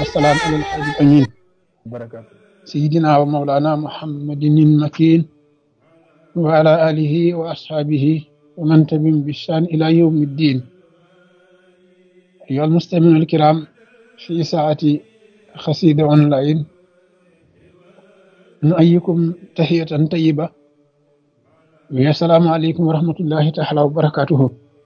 والسلام على الحبيب الأمين سيدنا ومولانا محمد المكين وعلى آله وأصحابه ومن تبعهم بإحسان إلى يوم الدين أيها المستمعون الكرام في ساعة خسيدة أونلاين نؤيكم تحية طيبة والسلام عليكم ورحمة الله تعالى وبركاته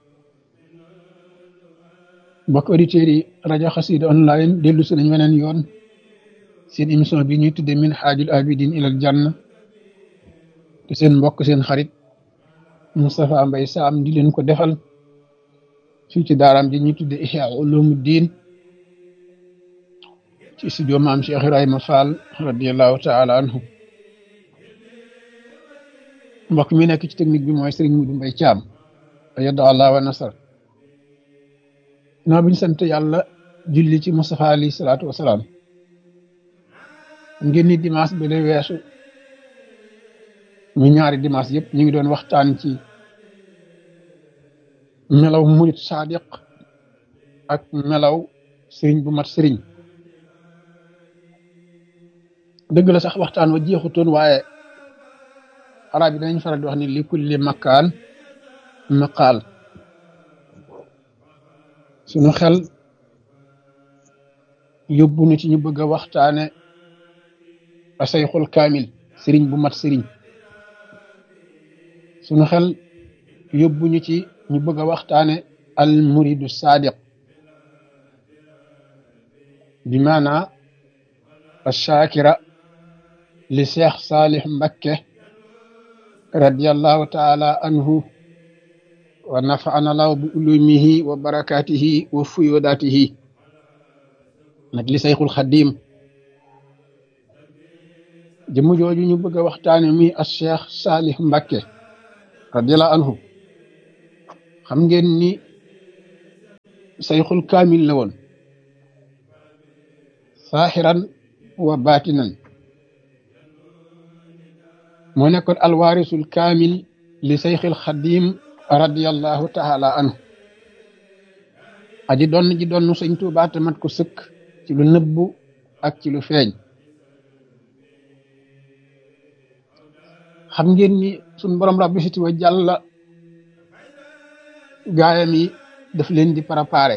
mbokk auditeurs yi rajo xasida online dellu si nañ weneen yoon seen émission bi ñuy tudde min xaajul abidin ilal janna te seen mbokk seen xarit Moustapha Mbaye Sam di leen ko defal fii ci daaraam ji ñuy tudde Ihya Ulumuddin ci studio maam Cheikh Ibrahima Fall radiallahu taala anhu mbokk mi nekk ci technique bi mooy Serigne Moudou Mbaye Thiam ayada allah wa nasar naa bi ñu sant yàlla julli ci Moustapha alayhi salaatu wasalaam ngeen ni dimanche bi lay weesu mu ñaari dimanche yëpp ñu ngi doon waxtaan ci melaw murit sadiq ak melaw sëriñ bu mat sëriñ dëgg la sax waxtaan wa jeexutoon waaye arab yi danañ faral di wax ni li kulli makkaan maqaal sunu xel yóbbu na ci ñu bëgg a waxtaane asayxul kaamil sëriñ bu mat sëriñ sunu xel yóbbu ñu ci ñu bëgg a waxtaane al muridu sadiq bi maana ashakira li cheikh salih mbakke radiallahu taala anhu wa nafaana law bi ulumihi wa barakatihi wa fuyodatihi nag li sayxul xadim jëmm jooju ñu bëgg a waxtaane muy as cheikh salih mbakke radiallahu anhu xam ngeen ni sayxul kaamil la woon saaxiran wa baatinan moo nekkoon alwaarisul kaamil li sayxil xadim radiallahu taala anhu aji doon ji doon sëñ Tuubaa te mat ko sëkk ci lu nëbbu ak ci lu feeñ xam ngeen ni suñ borom rabbi siti wa jàlla gaayam yi daf leen di préparé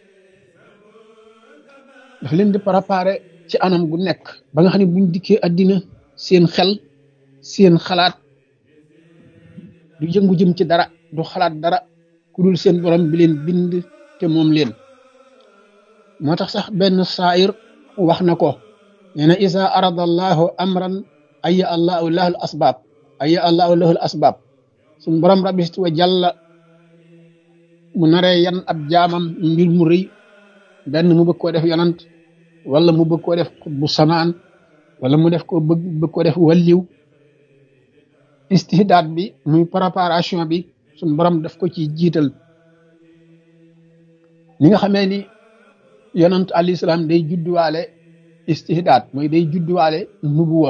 daf leen di préparé ci anam gu nekk ba nga xam ne buñ dikkee àddina seen xel seen xalaat du yëngu jëm ci dara du xalaat dara ku dul seen borom bi leen bind te moom leen moo tax sax benn saayir wax na ko nee na isa arada allahu amran aya allahu lahul asbaab aya allahu lahul asbaab suñ borom rabbi wa jàlla mu naree yan ab jaamam mbir mu rëy benn mu bëgg koo def yonant wala mu bëgg koo def bu samaan wala mu def ko bëgg bëgg koo def walliw istihdaad bi muy préparation bi suñ borom daf ko ci jiital ni nga xamee ni yonant alayhi salaam day judduwaale istihdaad mooy day judduwaale nubuwa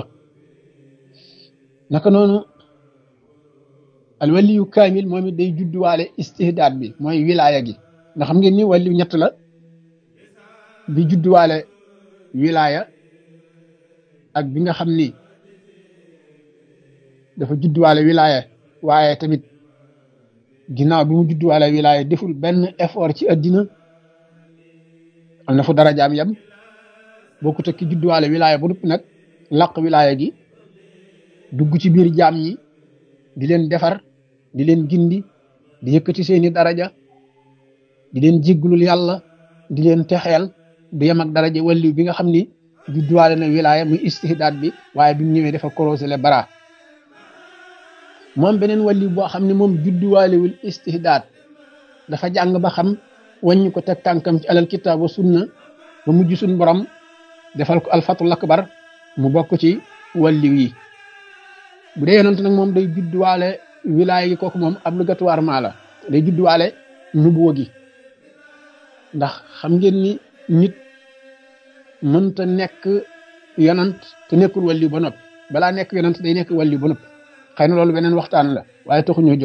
naka noonu alwaliyu kaamil moom it day judduwaale istihdaad bi mooy wilaaya gi nga xam ngeen ni waliyu ñett la bi judduwaale wilaaya ak bi nga xam ni dafa judduwaale wilaaya waaye tamit ginnaaw bi mu judduwaale wilaaya deful benn effort ci addina am na fu dara jaam yam boo ko tekki judduwaale wilaaya ba noppi nag laq wilaaya gi dugg ci biir jaam ñi di leen defar di leen gindi di yëkkati seeni daraja di leen jégglul yàlla di leen texeel du yem ak daraja walliw bi nga xam ni judduwaale na wilaaya muy istihdaad bi waaye bi mu ñëwee dafa korosé le bara moom beneen walliw boo xam ne moom judduwaalewul istihdaad dafa jàng ba xam wàññi ko teg tànkam ci alal kitaab wa sunna ba mujj suñ borom defal ko alfatul akbar mu bokk ci walliw yi bu dee yonent nag moom day judduwaale wilaaya gi kooku moom obligatoirement la day judduwaale nubuwa gi ndax xam ngeen ni nit mënta nekk yonent te nekkul walliw ba noppi balaa nekk yonent day nekk walliw ba noppi xëy na loolu beneen waxtaan la waaye taxu ñoo jóg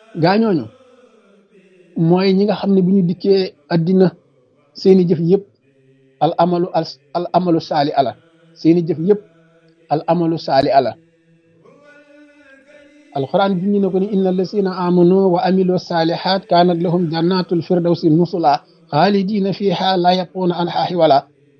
gaañooñu mooy ñi nga xam ne bu ñu dikkee addina seeni jëf yëpp al amalu al amalu saali ala seeni jëf yëpp al amalu saali ala alquran junñi na ko ni inna allasina amanu wa amilu salihat kanat lahum jannatul firdawsi nusula xaalidina fiha la yaquuna an xaaxi wala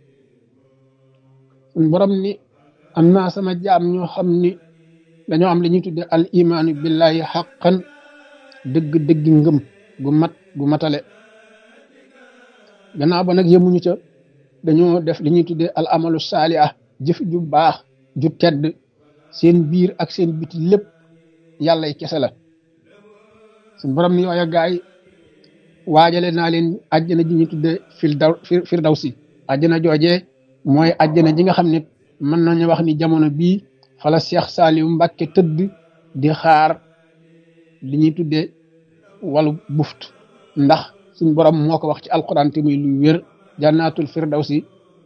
suñ borom ni am naa sama jaam ñoo xam ni dañoo am li ñuy tudde al imaanu billahi xaqan dëgg-dëgg ngëm gu mat gu matale gannaaw ba nag yemuñu ca dañoo def li ñuy tudde al amalu saaliha jëf ju baax ju tedd seen biir ak seen biti lépp yàlla y kese la suñ borom ni yooya gaay waajale naa leen àjjana ji ñu tudde firdaw firdawsi àjjana joojee mooy àjjana ji nga xam ne mën nañu wax ni jamono bii fala Cheikh Saliou Mbacke tëdd di xaar li ñuy tudde walu buft ndax suñ borom moo ko wax ci alquran te muy lu wér jannatul firdawsi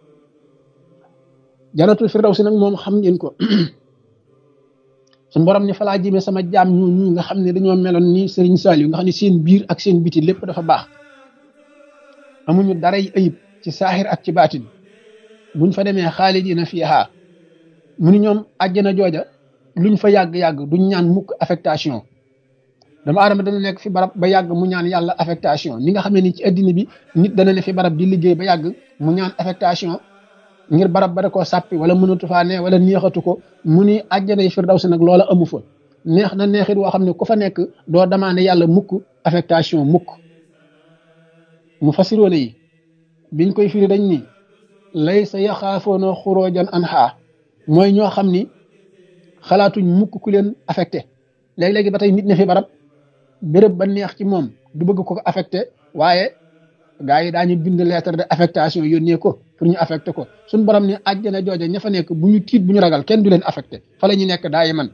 jannatul firdawsi nag moom xam ngeen ko suñ borom ni falaa jëmee sama jaam ñu ñu nga xam ne dañoo meloon ni Serigne Saliou nga xam ne seen biir ak seen biti lépp dafa baax amuñu daray ayib ci saaxir ak ci baatin buñ fa demee xaalidina fiiha mu ni ñoom àjjana jooja luñ fa yàgg-yàgg duñ ñaan mukk affectation dama aadama dana nekk fi barab ba yàgg mu ñaan yàlla affectation ni nga xam ne ni ci addina bi nit dana ne fi barab di liggéey ba yàgg mu ñaan affectation ngir barab ba da koo sàppi wala mënatu faa ne wala neexatu ko mu ni àjjana yi firdawsi nag loola amu fa neex na neexit woo xam ne ku fa nekk doo demandé yàlla mukk affectation mukk mu fasiroone yi biñ koy firi dañ ni lay sa yaxaafoona xuróojan an xaa mooy ñoo xam ni xalaatuñ mukk ku leen affecté léegi-léegi ba tey nit ne fi barab béréb ba neex ci moom du bëgg ko affecté waaye gars yi daañu bind lettre de affectation yónnee ko pour ñu affecté ko suñ borom ni àjjana jooja ña fa nekk bu ñu tiit bu ñu ragal kenn du leen affecté fa la ñu nekk daayi man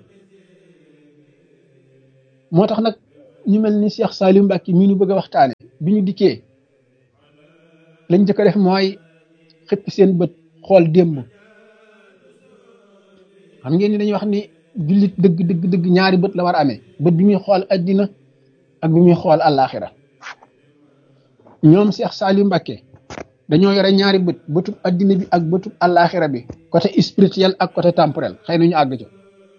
moo tax nag ñu mel ni Cheikh Saliou Mbacke mii ñu bëgg a waxtaane bi ñu dikkee lañ njëkk a def mooy xëpp seen bët xool démb xam ngeen ni dañuy wax ni jullit dëgg dëgg dëgg ñaari bët la war a amee bët bi muy xool addina ak bi muy xool àllaaxira ñoom Cheikh Saliou Mbacke dañoo yore ñaari bët bëtub addina bi ak bëtub àllaaxira bi côté spirituel ak côté temporel xëy na ñu àgg ca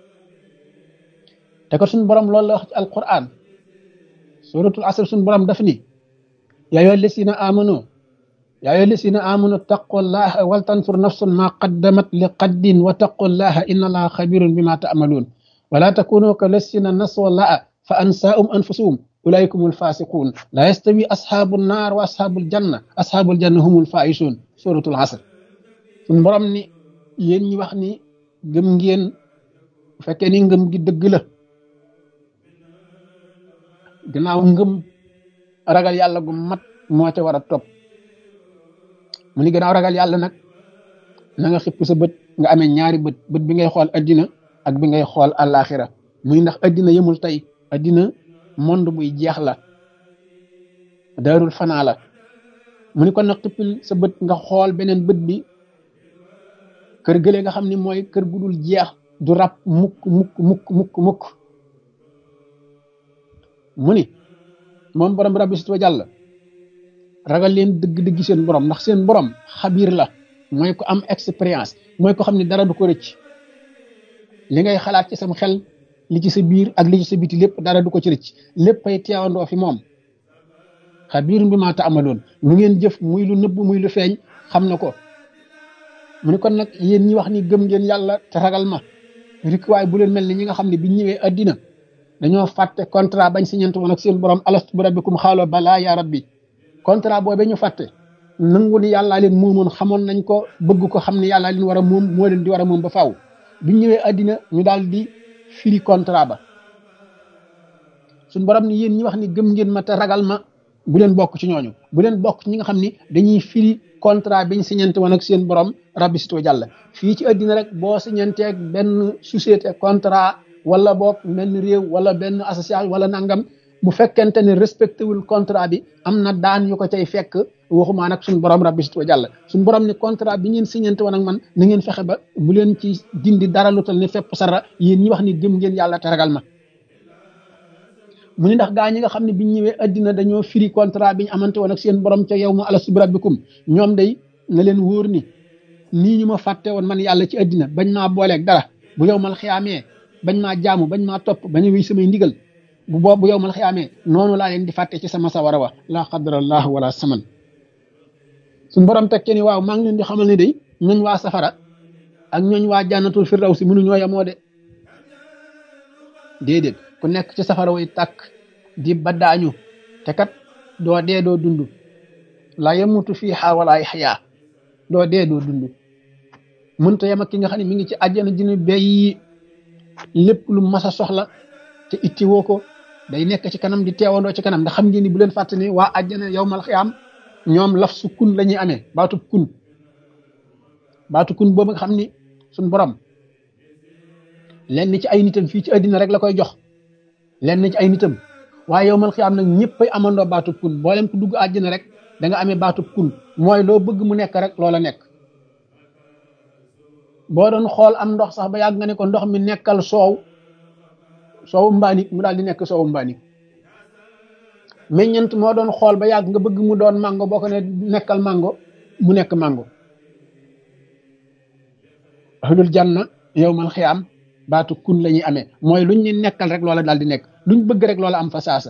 te ko suñu borom loolu la wax ci alquran suratul asr suñu borom daf ni yaa ayyuha llazina amanu yaa ayyuha llazina amanu taqullaha wal tanzur nafsun ma qaddamat li qaddin wa taqullaha inna allaha xabirun bima ta'malun wala takunu ka llazina nasu llaha fa ansaahum anfusahum ulaika humul fasiqun la yastawi ashabun nar wa ashabul janna ashabul janna humul faizun suratul asr suñu borom ni yéen ñi wax ni gëm ngeen bu fekkee ni ngëm gi dëgg la gannaaw ngëm ragal yàlla gu mat moo ca war a topp mu ni gannaaw ragal yàlla nag na nga xippi sa bët nga amee ñaari bët bët bi ngay xool addina ak bi ngay xool àllaaxira muy ndax addina yemul tey addina monde buy jeex la daarul fanaa la mu ni kon nag xippil sa bët nga xool beneen bët bi kër gële nga xam ni mooy kër gu dul jeex du rab mukk mukk mukk mukk mukk mu ni moom borom rabbi sit wa jàll ragal leen dëgg-dëgg seen borom ndax seen borom xabiir la mooy ko am expérience mooy ko xam ne dara du ko rëcc li ngay xalaat ci sam xel li ci sa biir ak li ci sa biti lépp dara du ko ci rëcc léppay teewandoo fi moom xabiir bi maa taamaloon lu ngeen jëf muy lu nëbb muy lu feeñ xam na ko mu ni kon nag yéen ñi wax ni gëm ngeen yàlla te ragal ma rik waay bu leen mel ni ñi nga xam ne biñ ñëwee addina dañoo fàtte contrat bañ siñante woon ak seen borom alastu bi rabbikum xaaloo balaa yaa rabbi contrat boobu ñu fàtte nangu ni yàllaa leen moomoon xamoon nañ ko bëgg ko xam ne yàllaa leen war a moom moo leen di war a moom ba faaw biñ ñëwee addina ñu daal di firi contrat ba suñ borom ni yéen ñi wax ni gëm ngeen ma te ragal ma bu leen bokk ci ñooñu bu leen bokk ci ñi nga xam ni dañuy firi contrat biñ siñante woon ak seen borom rabbi sito jàll fii ci addina rek boo siñanteeg benn société contrat wala boog benn réew wala benn association wala nangam bu fekkente ne respecté wul contrat bi am na daan yu ko cay fekk waxumaa nag suñu borom rabbi sit wa jàll suñu borom ni contrat bi ngeen signante woon ak man na ngeen fexe ba bu leen ci dindi dara lu tal ne fépp sara yéen ñi wax ni gëm ngeen yàlla te ragal ma mu ni ndax gaa ñi nga xam ne biñ ñëwee addina dañoo firi contrat bi ñu amante woon ak seen borom ca yow ma alastu bi rabbikum ñoom day na leen wóor ni nii ñu ma fàtte woon man yàlla ci àddina bañ maa booleeg dara bu yow mal xiyaamee bañ maa jaamu bañ maa topp bañ a wéy samay ndigal bu boobu bu yow mal xiyaamee noonu laa leen di fàtte ci sama sawara wa laa qadarallah wala saman suñ borom teg ni waaw maa ngi leen di xamal ne day ñooñ waa safara ak ñooñ waa jànnatul firdawsi mënuñoo yemoo de déedéet ku nekk ci safara way tàkk di baddaañu te kat doo dee doo dund la yamutu fiiha wala yaxyaa doo dee doo dund mënta yem ak ki nga xam ne mi ngi ci àjjana dina béy lépp lu mas a soxla te itti woo ko day nekk ci kanam di teewandoo ci kanam ndax xam ngeen ni bu leen fàtte ni waa àjjana yow mal xiyaam ñoom laf su kun la ñuy amee baatub kun baatu kun boobu nga xam ni suñ borom lenn ci ay nitam fii ci àddina rek la koy jox lenn ci ay nitam waaye yow mal xiyaam nag ñëpp ay amandoo baatub kun boo leen ko dugg àjjana rek da nga amee baatub kun mooy loo bëgg mu nekk rek loola nekk boo doon xool am ndox sax ba yàgg nga ne ko ndox mi nekkal soow soowu mbaanik mu daal di nekk soowu mbaanik meññent moo doon xool ba yàgg nga bëgg mu doon mango boo ko ne nekkal mango mu nekk mango ahlul janna yowmal xiyaam baatu kun la ñuy amee mooy luñ ni nekkal rek loola daal di nekk luñ bëgg rek loola am fa saasa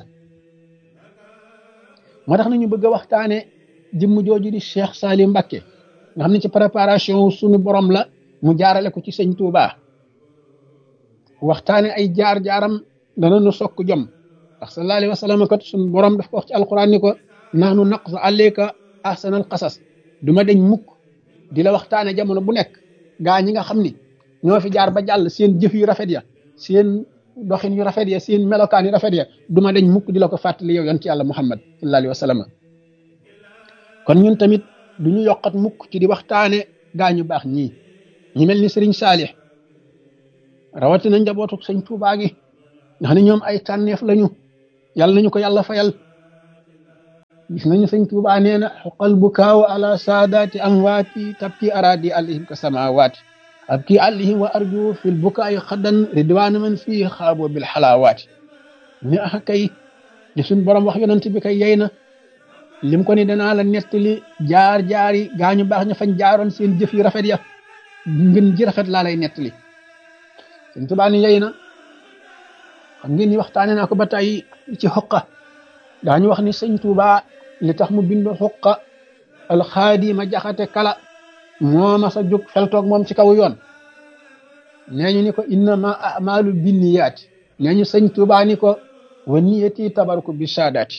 moo tax nañu bëgg a waxtaane jëmm jooju di Cheikh Salim Mbacké nga xam ne ci préparation suñu borom la mu jaarale ko ci sëñ Touba waxtaane ay jaar-jaaram dana nu sokk jom ndax sallallahu alayhi wa sallam kat suñu borom daf ko wax ci alquran ni ko nahnu naqsu alayka ahsanal qasas du ma deñ mukk di la waxtaane jamono bu nekk gaa ñi nga xam ni ñoo fi jaar ba jàll seen jëf yu rafet ya seen doxin yu rafet ya seen melokaan yu rafet ya du ma deñ mukk di la ko fàttali yow yonent yàlla muhammad sallallahu alayhi wa sallam kon ñun tamit du ñu yokkat mukk ci di waxtaane gaa ñu baax ñii ñi mel ni sëriñ Saalix rawatina njabootu sëñ Tuubaa gi nga xam ne ñoom ay tànneef lañu yàlla nañu ko yàlla fayal gis nañu sëñ Tuubaa nee na xoqal bukaaw ala saadaati amwaati tabki araadi alayhim ka samawaati abki alayhim wa arju fil bukaayi xaddan ridwaana man fii xaabo bil xalaawaati ni ax kay li suñ borom wax yonent bi kay yey na lim ko ni danaa la nettali jaar jaari gaañu baax ña fañ jaaroon seen jëf yu rafet ya ngën ji rafet laa lay nettali sëñ Tuubaa ni yey na xam ngeen ni waxtaane naa ko ba tey ci xoqa daañu wax ni sëñ Tuubaa li tax mu bind xoqa alxaadima jaxate kala moo ma sa jóg feltoog moom ci kaw yoon nee ñu ni ko innama amalu binniyaati nee ñu sëñ Tuubaa ni ko wa niyati tabarku bi saadaati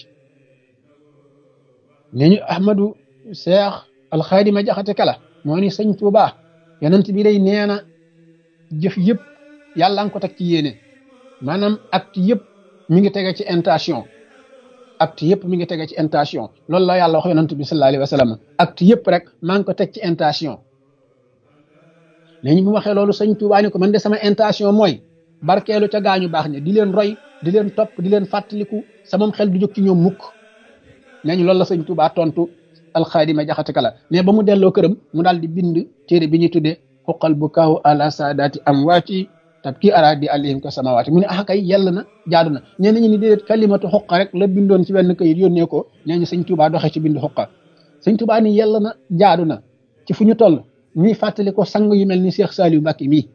nee ñu ahmadu seex alxaadima jaxate kala moo ni sëñ Tuubaa yonent bi day nee na jëf yëpp yàlla nga ko teg ci yéene maanaam acte yëpp mi ngi tege ci intention acte yëpp mi ngi tege ci intention loolu la yàlla wax yonent bi sallallahu alayhi wa sallam acte yëpp rek maa ngi ko teg ci intention léegi bu waxee loolu sëñ Tuubaa ni ko man de sama intention mooy barkeelu ca gaañu baax ne di leen roy di leen topp di leen fàttaliku sama xel du jóg ci ñoom mukk nee ñu loolu la sëñ Tuubaa tontu alxaadima jaxate kala mais ba mu delloo këram mu daal di bind téere bi ñuy tuddee xuqal bu kaaw ala saadaati amwaati tabki araadi alayhim ka samawaati mu ne ah kay yàlla na jaadu na ñenn ñi ni déedéet kalimatu xuqa rek la bindoon ci benn kayit yónnee ko nee ñu sëñ Tuubaa doxee ci bind xuqa sëñ Tuubaa ni yàlla na jaadu na ci fu ñu toll ñuy fàttali ko sang yu mel ni Cheikh Saliou Mbacké mii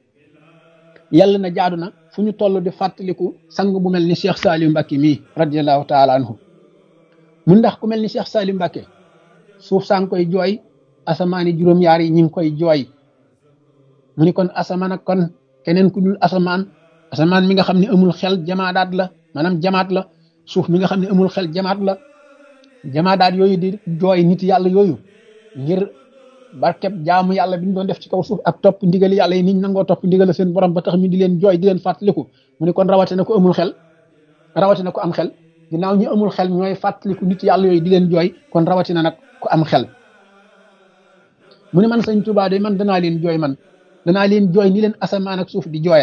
yàlla na jaadu na fu ñu toll di fàttaliku sang bu mel ni Cheikh Saliou Mbacké mii radiallahu taala anhu mu ndax ku mel ni Cheikh Saliou Mbacké suuf saa ngi koy jooy asamaani juróom-yaar yi ñu ngi koy jooy mu ni kon asamaan ak kon keneen ku dul asamaan asamaan mi nga xam ne amul xel jamaadaat la maanaam jamaat la suuf mi nga xam ne amul xel jamaat la jamaadaat yooyu di jooy nit yàlla yooyu ngir barkeb jaamu yàlla bi ñu doon def ci kaw suuf ak topp ndigali yàlla yi niñ nangoo topp ndigal seen borom ba tax ñu di leen jooy di leen fàttaliku mu ni kon rawatina ko amul xel rawatina ko am xel ginnaaw ñu amul xel ñooy fàttaliku nit yàlla yooyu di leen jooy kon rawatina nag ku am xel mu ne man sëñ Tuubaa de man danaa leen jooy man danaa leen jooy ni leen asamaan ak suuf di jooye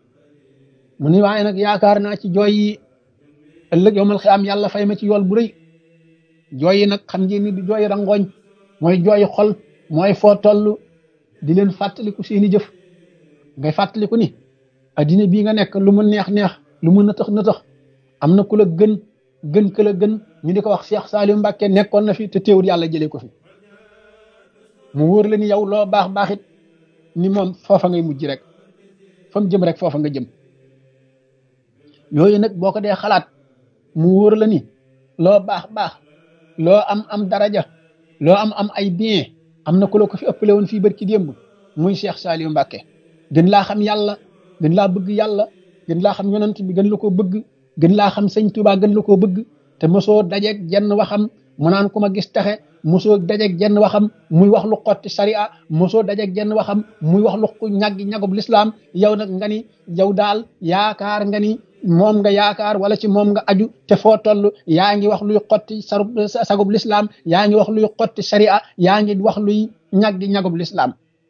mu ne waaye nag yaakaar naa ci jooy yi ëllëg yowmal xiyaam yàlla fay ma ci yool bu rëy jooy yi nag xam ngeen ni di jooy rangooñ mooy jooy xol mooy foo toll di leen fàttaliku seeni jëf ngay fàttaliku ni addina bii nga nekk lu mu neex neex lu mu nëtëx nëtëx am na ku la gën gën ka la gën ñu di ko wax Cheikh Saliou Mbacké nekkoon na fi te teewul yàlla jëlee ko fi mu wóor la ni yow loo baax baaxit ni moom foofa ngay mujj rek fa mu jëm rek foofa nga jëm yooyu nag boo ko dee xalaat mu wóor la ni loo baax baax loo am am daraja loo am am ay bien am na ku la ko fi ëppale woon fii barki démb muy Cheikh Saliou Mbacké gën laa xam yàlla gën laa bëgg yàlla gën laa xam yonent bi gën la koo bëgg gën laa xam sëñ Tuubaa gën la koo bëgg te mosoo dajeeg jenn waxam mu naan ku ma gis taxe mosoo dajeeg jenn waxam muy wax lu xotti sariya mosoo dajeeg jenn waxam muy wax lu ñaggi ñagub lislaam yow nag nga ni yow daal yaakaar nga ni moom nga yaakaar wala ci moom nga aju te foo toll yaa ngi wax luy xotti sarub sagub lislaam yaa ngi wax luy xotti sariya yaa ngi wax luy ñaggi ñagub lislaam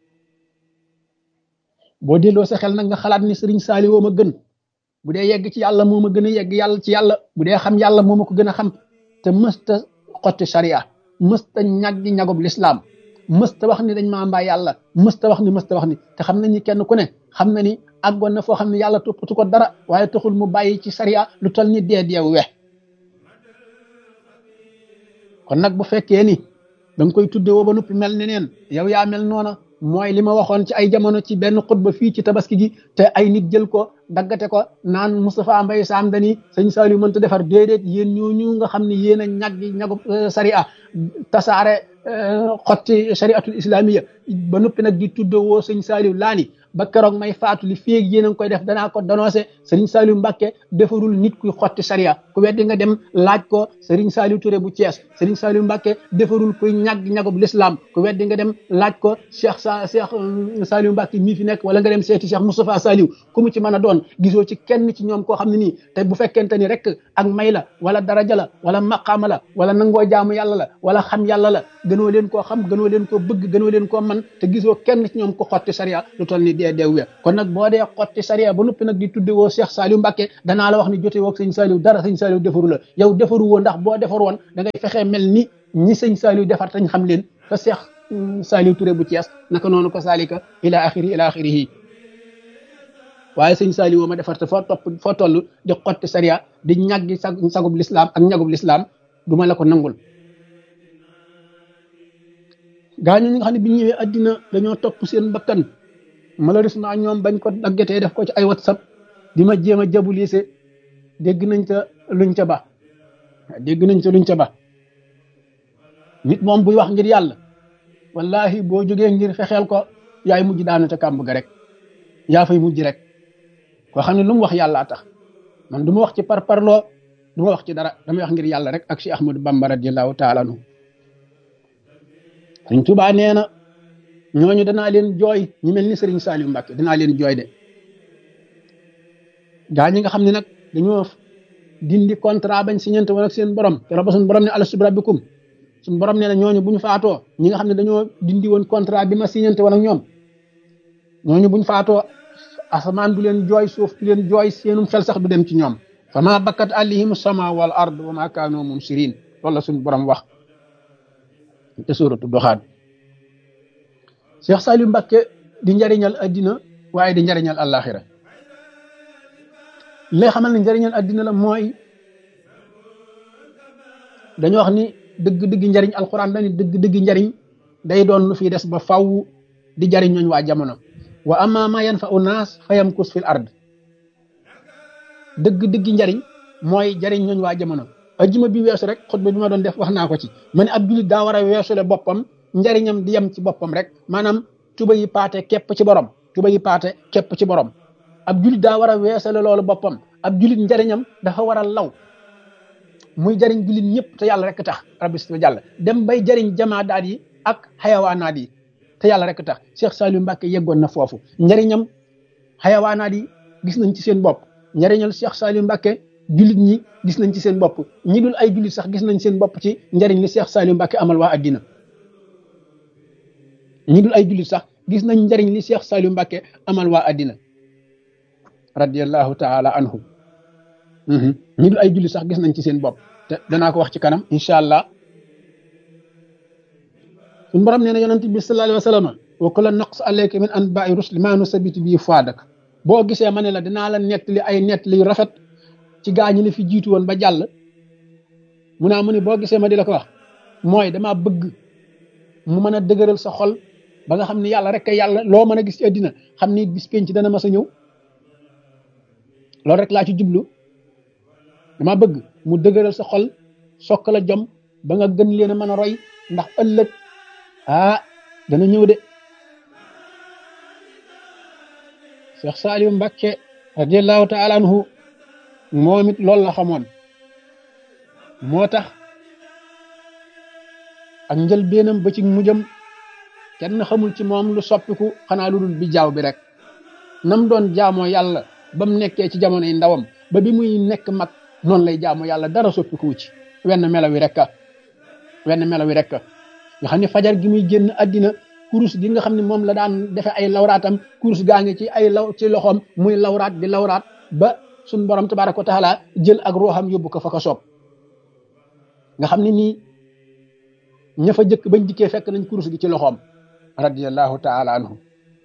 boo delloo sa xel nag nga xalaat ni sëriñ Saliou ma gën bu dee yegg ci yàlla moo ma gën a yegg yàlla ci yàlla bu dee xam yàlla moo ma ko gën a xam te mësta xotti sariya mësta ñaggi ñagub lislaam mësta wax ni dañ maa mbaa yàlla mësta wax ni mësta wax ni te xam nañ ni kenn ku ne xam na ni àggoon na foo xam ne yàlla toppatu ko dara waaye taxul mu bàyyi ci sariya lu tol ni dee deew we kon nag bu fekkee ni da nga koy tudde woo ba noppi mel ne neen yow yaa mel noona mooy li ma waxoon ci ay jamono ci benn xutba fii ci tabaski gi te ay nit jël ko daggate ko naan Moustapha Mbaye Sam dani sëñ Saliou mënta defar déedéet yéen ñooñu nga xam ne yéen a ñaggi ñagu sariya tasaare xotti shariatul islamiya ba noppi nag di tudde woo sëñ Saliou laani ba keroog may faatu li féeg yéen a ngi koy def danaa ko dénoncé Serigne Saliou Mbacké defarul nit kuy xotti sariya ku weddi nga dem laaj ko Serigne Saliou Touré bu Thiès Serigne Saliou Mbacké defarul kuy ñagg ñagub l'islam ku weddi nga dem laaj ko Cheikh sa Cheikh Saliou Mbacké mii fi nekk wala nga dem seeti Cheikh Moustapha Saliou ku mu ci mën a doon gisoo ci kenn ci ñoom koo xam ne nii te bu fekkente ni rek ak may la wala daraja la wala maqaama la wala nangoo jaamu yàlla la wala xam yàlla la gënoo leen koo xam gënoo leen koo bëgg gënoo leen koo man te gisoo kenn ci ñoom ko xotti sariya lu toll ni dee deew we kon nag boo dee xotti sariya ba noppi nag di tudde woo Cheikh Saliou Mbacké danaa la wax ni jote woog sëñ Saliou dara sëñ Saliou defaru la yow defaru woo ndax boo defar woon da ngay fexee mel ni ñi sëñ Saliou defar tañ xam leen fa Cheikh Saliou Touré bu Thiès naka noonu ko salika ila axiri ila axirihi waaye sëñ Saliou ma defar te foo topp foo toll di xotti sariya di ñaggi sag sagub lislaam ak ñagub lislaam du ma la ko nangul gaañu ñi nga xam ne bi ñëwee addina dañoo topp seen bakkan malheureusement ñoom bañ ko daggatee def ko ci ay whatsapp di ma jéem a jabulise dégg nañ ca luñ ca ba dégg nañ ca luñ ca ba nit moom buy wax ngir yàlla wallahi boo jógee ngir fexeel ko yaay mujj daanu ca kàmb ga rek yaa fay mujj rek koo xam ne lu mu wax yàllaa tax man du ma wax ci par parloo du ma wax ci dara damay wax ngir yàlla rek ak si Ahmadou Bamba radiallahu taala anhu Sëriñ Tuubaa nee na ñooñu danaa leen jooy ñu mel ni Sëriñ Saliou Mbacké danaa leen jooy de gaa ñi nga xam ne nag dañoo dindi contrat bañ signante woon ak seen borom te ba suñu borom ne alastu bi rabbikum suñu borom nee na ñooñu bu ñu faatoo ñi nga xam ne dañoo dindi woon contrat bi ma signante woon ak ñoom ñooñu bu ñu faatoo asamaan du leen jooy suuf du leen jooy seenum xel sax du dem ci ñoom fa ma bakkat alayhim sama wal ard wa ma kaanu munsirin loolu la suñu borom wax te suuratu doxaan Cheikh Saliou Mbacké di njariñal addina waaye di njariñal àllaaxira li lay xamal ne njariñal addina la mooy dañu wax ni dëgg-dëgg njariñ alquran dañu dëgg-dëgg njariñ day doon lu fi des ba faw di jariñ ñooñ waa jamono wa amma ma yanfa'u naas fa yamkus fil ard dëgg-dëgg njariñ mooy jariñ ñooñ waa jamono ajjuma bi weesu rek xutba bi ma doon def wax naa ko ci ma ne ab jullit daa war a weesule boppam njariñam di yem ci boppam rek maanaam tuba yi paate képp ci borom tuba yi paate képp ci borom ab jullit daa war a weesale loolu boppam ab jullit njariñam dafa war a law muy jariñ jullit ñëpp te yàlla rek tax rabbi si jàll dem bay jariñ jamaadaat yi ak xayawaanaat yi te yàlla rek tax Cheikh Saliou Mbacké yeggoon na foofu njariñam xayawaanaat yi gis nañ ci seen bopp njariñal Cheikh Saliou Mbacké jullit ñi gis nañ ci seen bopp ñi dul ay jullit sax gis nañ seen bopp ci njariñ li Cheikh Saliou Mbacké amal waa addina ñi dul ay jullit sax gis nañ njariñ li Cheikh Saliou Mbacké amal waa addina radiallahu taala anhu ñi dul ay jullit sax gis nañ ci seen bopp te danaa ko wax ci kanam incha allah suñu borom nee na yonent bi sallallahu alayhi wa sallam wa kullu naqs alayka min anba'i rusli ma nusabitu bi fuadak boo gisee ma ne la dinaa la nettali ay nettali yu rafet ci gaa ñi la fi jiitu woon ba jàll mu naa mu ne boo gisee ma di la ko wax mooy dama bëgg mu mën a dëgëral sa xol ba nga xam ni yàlla rek yàlla loo mën a gis ci àddina xam ni bis penc dana mas a ñëw loolu rek laa ci jublu dama bëgg mu dëgëral sa xol sokk la jom ba nga gën leen a mën a roy ndax ëllëg ah dana ñëw de Cheikh Saliou Mbacké radiallahu taala anhu moom it loolu la xamoon moo tax ak njëlbéenam ba ci mujjam kenn xamul ci moom lu soppiku xanaa lu dul bi jaaw bi rek nam doon jaamoo yàlla ba mu nekkee ci jamono yi ndawam ba bi muy nekk mag noonu lay jaamoo yàlla dara soppiku ci wenn melo wi rek wenn melo wi rek nga xam ne fajar gi muy génn àddina kurus gi nga xam ne moom la daan defe ay lawraatam kurus gaa ngi ci ay law ci loxoom muy lawraat di lawraat ba suñ borom tabaraka wa taala jël ak ruuxam yóbbu ko fa ko soob nga xam ne nii ña fa jëkk bañ dikkee fekk nañ kurus gi ci loxoom radiallahu taala anhu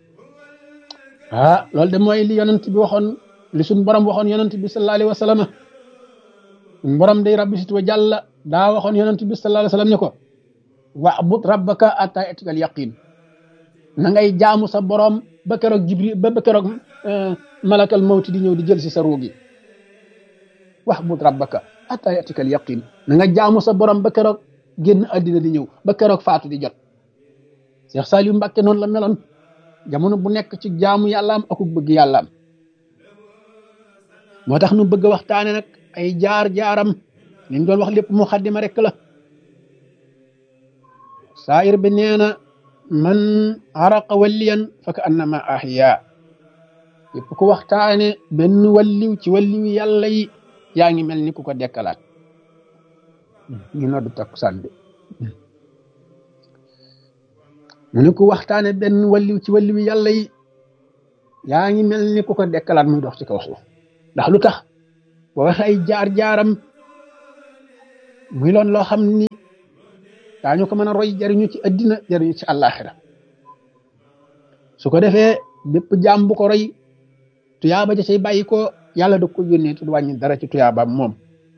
ah loolu de mooy li yonent bi waxoon li suñ borom waxoon yonent bi sallallahu alayhi wa sallam borom day rabbi sit wa jàlla daa waxoon yonent bi sallallahu alayhi wa sallam ne ko wa'bud rabbaka atta yatikal yaqin na ngay jaamu sa borom ba keroog jibril ba ba keroog malakal mawti di ñëw di jël si sa ruugi wa'bud rabbaka atta yatikal yaqin na nga jaamu sa borom ba keroog génn àddina di ñëw ba keroog faatu di jot Cheikh Saliou Mbacké noonu la meloon jamono bu nekk ci jaamu yàllaam aku bëgg yàllaam moo tax nu bëgg a waxtaane nag ay jaar-jaaram liñ doon wax lépp mu xaddima rek la saayir bi nee na man araqa walliyan fa ka annama ahya yëpp ku waxtaane benn walliw ci walliw yàlla yi yaa ngi mel ni ku ko dekkalaat ñu noddu takkusaan bi mu ne ku waxtaane benn walliw ci walliw yàlla yi yaa ngi mel ni ku ko dekkalaat muy dox ci kaw suuf ndax lu tax boo waxe ay jaar-jaaram muy loon loo xam ni daañu ko mën a roy jariñu ci addina jariñu ci àllaaxira su ko defee bépp jaam bu ko roy tuyaaba ja say bàyyi ko yàlla da ko yónnee tu wàññi dara ci tuyaabaam moom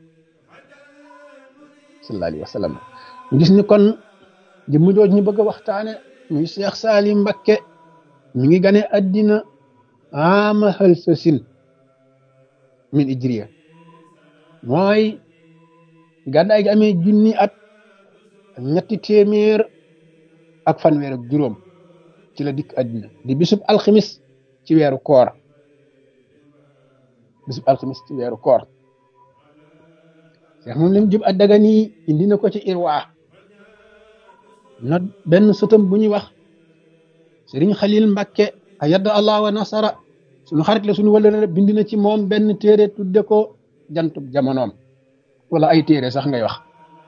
sallallahu alayhi wa sallam ñu gis ni kon jëmm jooj ñu bëgg a waxtaane muy Cheikh Saliou Mbacké mi ngi gane addina ama xël sa sin min ijriya mooy gàddaay gi amee junni at ak ñetti téeméer ak fanweer ak juróom ci la dikk àddina di bisub alximis ci weeru koor bisub alximis ci weeru koor seex moom lim jub addaga nii indi na ko ci irwaa na benn sëtam bu ñuy wax sëriñ xalil mbàkke a yadda allah wa nasara suñu xarit la suñu wala bind na ci moom benn téere tudde ko jantub jamonoom wala ay téere sax ngay wax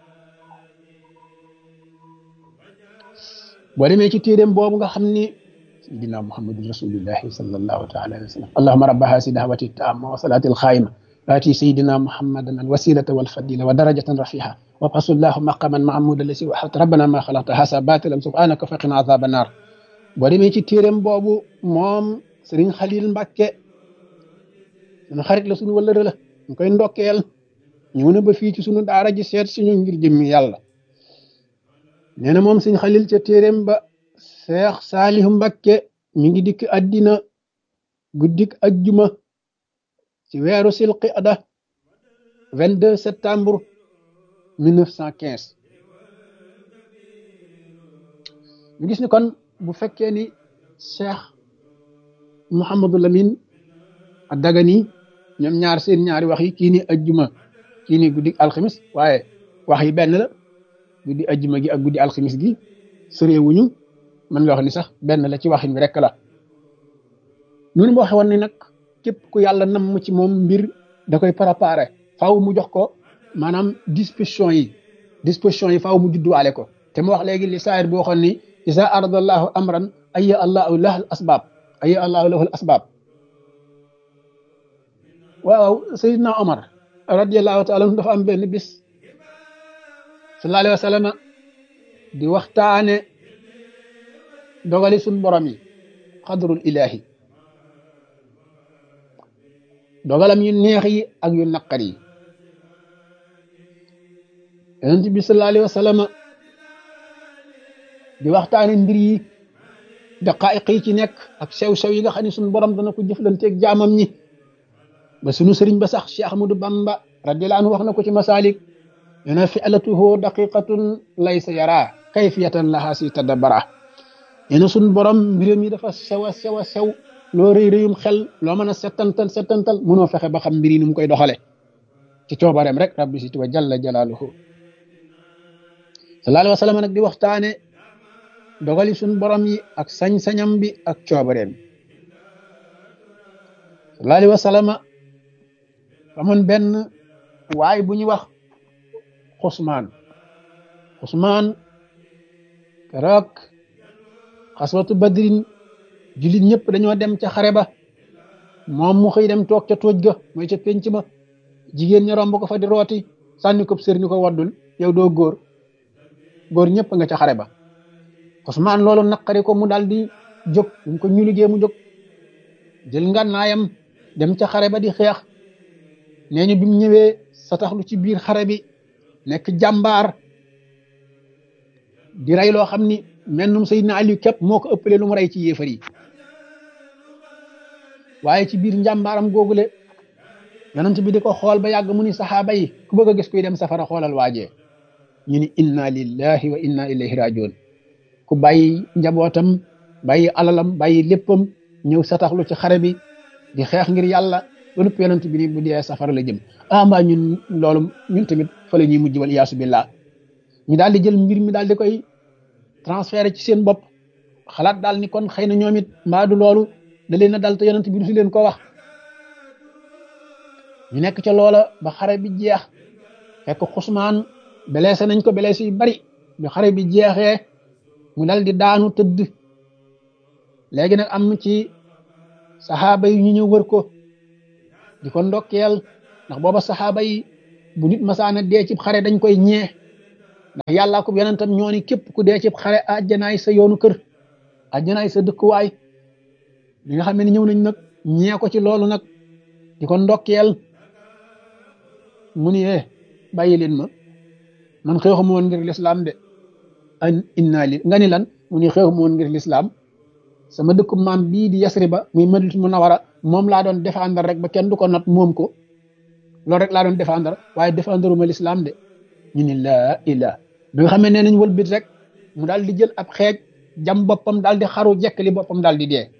boo demee ci téeréem boobu nga xam ni sayidina muhammadun rasulillahi sallallahu taala alayhi wa sallam allahuma rabba hasi dahwati taama wa salati alxaayima آتي سيدنا محمدا الوسيلة والفضيلة ودرجة رفيعة وابعث الله مقاما محمودا الذي وحدت ربنا ما خلقت هذا باطلا سبحانك فقنا عذاب النار boo demee ci téeréem boobu moom Serigne Khalil Mbacké sunu xarit la sunu wëllëre la ñu koy ndokkeel ñëw na ba fii ci sunu daara ji seet suñu ngir jëmmi yàlla nee na moom Serigne Khalil ca téeréem ba Cheikh Saliou Mbacké mi ngi dikk addina guddik ajjuma ci weeru silqida 22 septembre 1915 ñu gis ni kon bu fekkee ni Cheikh Mouhamadou Lamine Dagana ñoom ñaar seen ñaari wax yi kii ni ajjuma kii ni guddi alxamis waaye wax yi benn la guddi ajjuma gi ak guddi alxamis gi sëreewuñu mën nga wax ni sax benn la ci waxin bi rek la ñun boo xewoon ni nag képp ku yàlla nam ci moom mbir da koy préparé faaw mu jox ko maanaam disposition yi disposition yi faaw mu judduwaale ko te mu wax léegi li saayir boo waxoon ni isa aradallahu amran aya allahu lahal asbab aya allahu lahal asbab waaw sayidna omar radiallahu taala dafa am benn bis sallallahu alayhi wa sallam di waxtaane dogali suñ borom yi xadrul ilahi dogalam yu neex yi ak yu naqar yi yonent bi sallallahu alayhi wa sallam di waxtaane mbir yi daqaayiq yi ci nekk ak sew-sew yi nga xam ne suñu borom dana ko jëflanteeg jaamam ñi ba sunu sëriñ ba sax Cheikh Ahmadou Bamba radiyallahu anhu wax na ko ci masalik nee na fi'latuhu daqiqatun laysa yara kayfiyatan laha si tadabbara nee na suñu borom mbiram yi dafa sew a sew a sew loo rëy rëyum xel loo mën a settantal settantal mënoo fexe ba xam mbir yi nu mu koy doxale ci coobareem rek rabbi si tuba jalla jalaaluhu sallallahu alayhi wa sallam nag di waxtaane dogali suñ borom yi ak sañ-sañam bi ak coobareem sallallahu alayhi wa sallam amoon benn waay bu ñuy wax xusmaan xusmaan keroog xaswatu badrin jullit ñëpp dañoo dem ca xare ba moom mu xëy dem toog ca tóoj ga mooy ca penc ma jigéen ña romb ko fa di rooti sànni ko sër ni ko waddul yow doo góor góor ñëpp nga ca xare ba Usmaan loolu naqari ko mu daal di jóg mu ko ñu liggéey mu jóg jël ngànnaayam dem ca xare ba di xeex nee ñu bi mu ñëwee sa taxlu ci biir xare bi nekk jàmbaar di rey loo xam ni mennum Seydina Aliyu képp moo ko ëppalee lu mu rey ci yéefar yi waaye ci biir njàmbaaram googule yonent bi di ko xool ba yàgg mu ni saxaaba yi ku bëgg a gis kuy dem safara xoolal waajee ñu ni inna lillahi wa inna ilayhi rajiun ku bàyyi njabootam bàyyi alalam bàyyi léppam ñëw sataxlu ci xare bi di xeex ngir yàlla ba nupp yonent bi ni bu dee safara la jëm ah mbaa ñun loolu ñun tamit fa la ñuy mujj wal iyaasu billah ñu daal di jël mbir mi daal di koy transféré ci seen bopp xalaat daal ni kon xëy na ñoom it mbaa du loolu da leen a dal te yonent bi du si leen ko wax ñu nekk ca loola ba xare bi jeex fekk xusmaan blessé nañ ko blessé yu bari bi xare bi jeexee mu dal di daanu tëdd léegi nag am ci saxaaba yi ñu ñëw wër ko di ko ndokkeel ndax booba saxaaba yi bu nit masaana dee ci xare dañ koy ñee ndax yàllaa ko yonentam ñoo ni képp ku dee ci xare àjjanaay sa yoonu kër àjjanaay sa dëkkuwaay bi nga xam ne ñëw nañ nag ñee ko ci loolu nag di ko ndokkeel mu ni eh bàyyi leen ma man xeexuma woon ngir lislaam de an inna li nga ni lan mu ni xeexuma woon ngir lislaam sama dëkku maam bii di Yasriba muy Madinatu Munawwara moom laa doon défendre rek ba kenn du ko not moom ko loolu rek laa doon défendre waaye défendre ma lislaam de ñu ni laa ilaa bi nga xamee nee nañ wëlbit rek mu daal di jël ab xeej jam boppam daal di xaru jekkali boppam daal di dee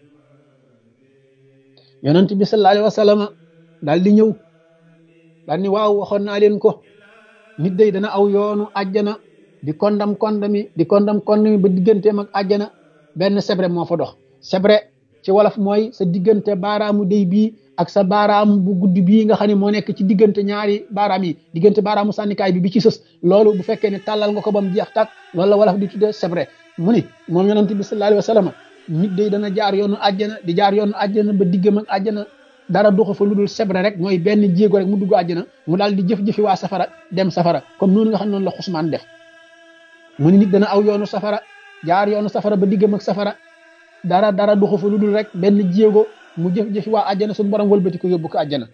yonent bi sallallahu alayhi wa sallam daal di ñëw daal ni waaw waxoon naa leen ko nit day dana aw yoonu àjjana di kondam kondami di kondam kondami ba digganteem ak àjjana benn sebre moo fa dox sebre ci wolof mooy sa diggante baaraamu day bii ak sa baaraam bu gudd bii nga xam ne moo nekk ci diggante ñaari baaraam yi diggante baaraamu sànnikaay bi bi ci sës loolu bu fekkee ne tàllal nga ko ba mu jeex tàkk loolu la wolof di tuddee sebre mu ni moom yonent bi sallallahu alayhi wa sallam nit day dana jaar yoonu àjjana di jaar yoonu àjjana ba diggam ak àjjana dara doxu fa lu dul sebre rek mooy benn jéego rek mu dugg àjjana mu daal di jëf-jëfi waa safara dem safara comme noonu nga xam noonu la xusmaan def mu ni nit dana aw yoonu safara jaar yoonu safara ba diggam ak safara dara dara doxu fa lu dul rek benn jéego mu jëf-jëfi waa àjjana suñu borom wëlbati ko yóbbu ko àjjana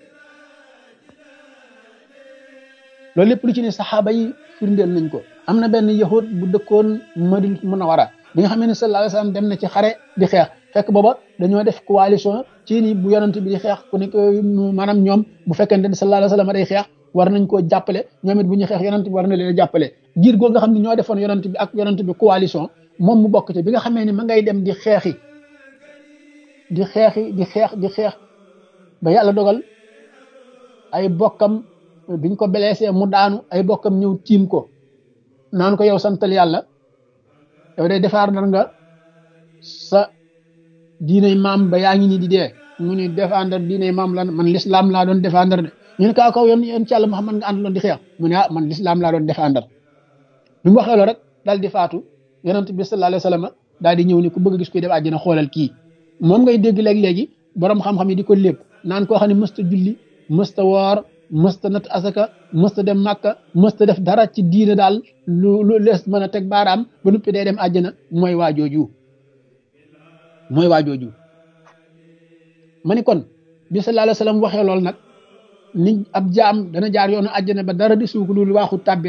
loolu lépp lu ci ne saxaaba yi firndeel nañ ko am na benn yahud bu dëkkoon Madinatu Munawwara bi nga xam ne sallallahu alayhi wasallam dem na ci xare di xeex fekk booba dañoo def coalition ci ni bu yonent bi di xeex ku nekk maanaam ñoom bu fekkente ne sallallahu alayhi wasallam day xeex war nañ koo jàppale ñoom it bu ñuy xeex yonent bi war na leen a jàppale giir goo nga xam ne ñoo defoon yonent bi ak yonent bi coalition moom mu bokk ci bi nga xamee ni ma ngay dem di xeexi di xeexi di xeex di xeex ba yàlla dogal ay bokkam biñ ko blessé mu daanu ay bokkam ñëw tiim ko naan ko yow santal yàlla yow day defaar nar nga sa diinay maam ba yaa ngi nii di dee mu ni défendre diinay maam lan man l'islam laa doon défendre de ñu ne kaa kaw yoon yoon ci yàlla Muhammad nga àndaloon di xeex mu ne ah man l'islam laa doon défendre bi mu waxee loolu rek daal di faatu yonent bi sallallahu alayhi wa sallam daal di ñëw ni ku bëgg a gis kuy def àjjana xoolal kii moom ngay dégg léeg-léegi borom xam-xam yi di ko lépp naan koo xam ne mësta julli mësta woor mësta nat asaka mësta dem màkka mësta def dara ci diine daal lu lu lees mën a teg baaraam ba nuppi day dem àjjana mooy waa jooju mooy waa jooju ma ni kon bi sallallahu alayhi wa sallam waxee loolu nag ni ab jaam dana jaar yoonu àjjana ba dara di suuk lu waaxu tàbbi rek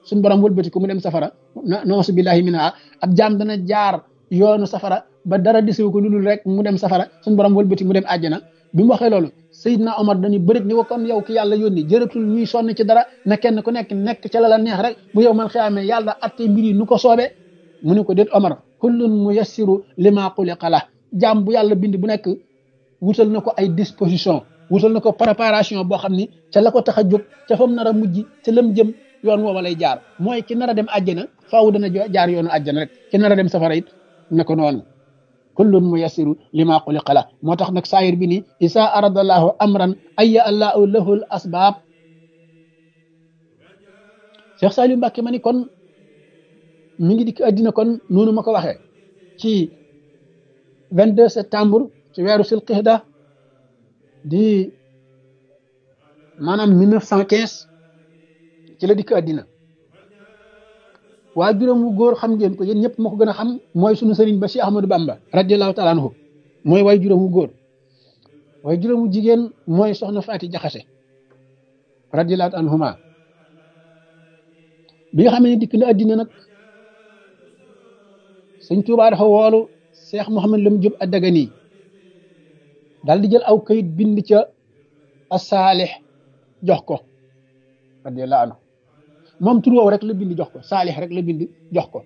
suñ borom wëlbati ko mu dem safara noosu billahi minha ab jaam dana jaar yoonu safara ba dara disewu ko lu dul rek mu dem safara suñ borom wëlbati mu dem àjjana bi mu waxee loolu Seydina Omar dañu bërit ni ko kon yow ki yàlla yónni jërëtul ñuy sonn ci dara na kenn ku nekk nekk ca la la neex rek bu yow man xiyaamee yàlla atte mbir yi nu ko soobee mu ne ko déet Omar kullun muyassiru lima xuliqa la jaam bu yàlla bind bu nekk wutal na ko ay disposition wutal na ko préparation boo xam ni ca la ko tax a jóg ca fa mu nar a mujj ca lam jëm yoon woowa lay jaar mooy ki nar a dem àjjana faaw dana jaar yoonu àjjana rek ki nar a dem safara it ne ko noonu kullun muyassiru lima xuliqa la moo tax nag saayir bi ni isa aradallahu amran aya allahu lahu l asbaab Cheikh Saliou Mbacke ma ni kon mi ngi dikk àddina kon noonu ma ko waxee ci 22 septembre ci weeru silqixda di maanaam 1915 ci la dikk àddina waa juróom wu góor xam ngeen ko yéen ñëpp moo ko gën a xam mooy sunu sëriñ ba Cheikh Ahmadou Bamba radiallahu taala anhu mooy waay juróom wu góor waaye juróom wu jigéen mooy soxna Faati Jaxase radiallahu anhuma bi nga xam ne dikk na àddina nag sëñ Tuubaa dafa woolu Cheikh Mouhamad Lam Diop Adagani daal di jël aw kayit bind ca asaalix jox ko radiallahu anhu moom tur woowu rek la bind jox ko saalix rek la bind jox ko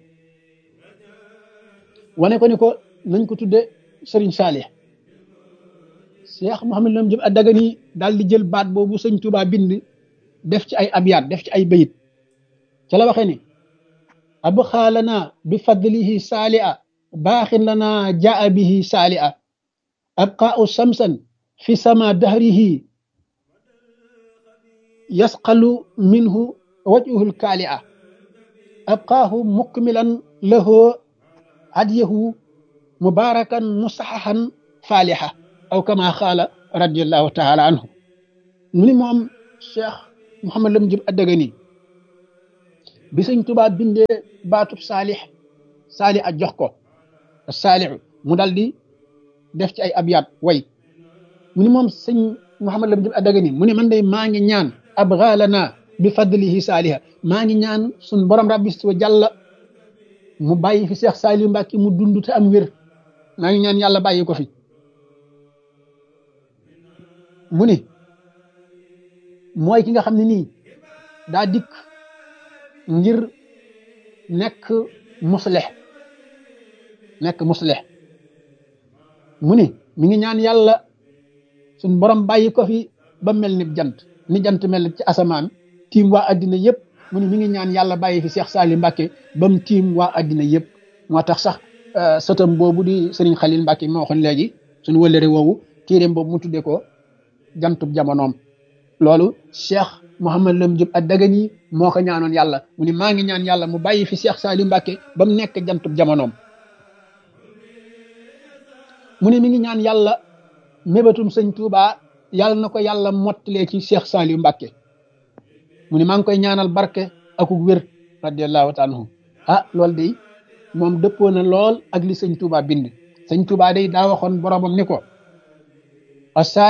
wane ko ni ko nañ ko tudde sëriñ saalix Cheikh Mouhamad Lam Diop Adagani daal di jël baat boobu sëñ Tuubaa bind def ci ay abyaat def ci ay bayit ca la waxee ni abxaa lana bi fadlihi saali'a baaxin lana jaa bihi saali'a abqaau samsan fi sama dahrihi yasqalu minhu wajhuhu lkaali'a abqaahu mukmilan lahu hadiyahu mubarakan musaxaxan faalixa aw kama xaala radiallahu taala anhu mu ni moom cheikh Mouhamad Lam Diop Adagani bi sëñ Tuubaa bindee baatub saalix saali a jox ko saalixu mu dal di def ci ay abyaat way mu ni moom sëñ Mouhamad Lam Diop Adagani mu ne man day maa ngi ñaan abgaalana bi fadlihi saaliha maa ngi ñaan suñ borom rabbis wa jàlla mu bàyyi fi Seex Saaliu Mbàkke mu dund te am wér maa ngi ñaan yàlla bàyyi ko fi mu ni mooy ki nga xam ne nii daa dikk ngir nekk muslix nekk muslix mu ni mi ngi ñaan yàlla suñ borom bàyyi ko fi ba mel ni jant ni jant mel ci asamaan tiim waa addina yëpp mu ni mi ngi ñaan yàlla bàyyi fi Cheikh Salim Mbacke ba mu tiim waa addina yëpp moo tax sax sëtam boobu di Serigne Khalil Mbacke moo waxoon léegi suñu wëllëre woowu téeréem boobu mu tuddee ko jantub jamonoom loolu Cheikh Mouhamad Lam Diop Adagani moo ko ñaanoon yàlla mu ni maa ngi ñaan yàlla mu bàyyi fi Cheikh Salim Mbacke ba mu nekk jantub jamonoom mu ne mi ngi ñaan yàlla mébatum sëñ Touba yàlla na ko yàlla mottalee ci Cheikh Salim Mbacke mu ne maa ngi koy ñaanal barke akuk wér radiallahu taala anhu ah loolu day moom dëppoo na lool ak li sëñ Touba bind sëñ Touba day daa waxoon boromam ni ko